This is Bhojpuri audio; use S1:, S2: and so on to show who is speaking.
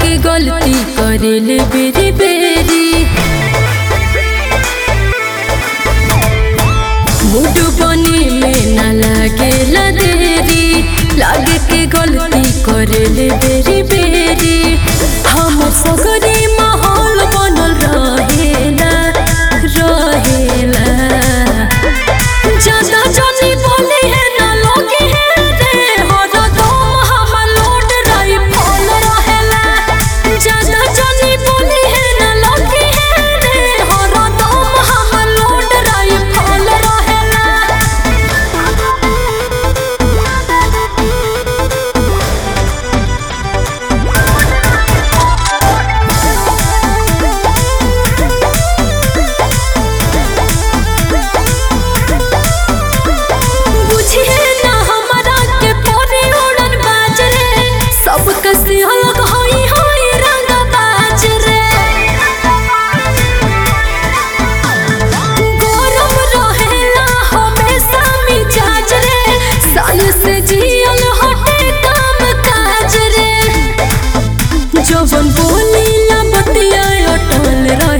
S1: के गलती करेले बेरी बेरी मूड बने में न लागे देरी लागे के गलती करेले बेरी बेरी हम सगरे माहौल बनल रहेला रहेला ज्यादा जानी बोली है ना लोगी है रे हरदम हम लोड रही फल रहेला ज्यादा जानी बोली है ना लोगी है रे हरदम हम लोड रही फल रहेला बुझिए ना हमरा के पोरे उड़न बाज रे सब कसी अलग होई होई रंग बाज रे गरम रहेला हमेशा मिजाज रे साल से जियल हटे काम काज रे जवन बोली ला बतिया अटल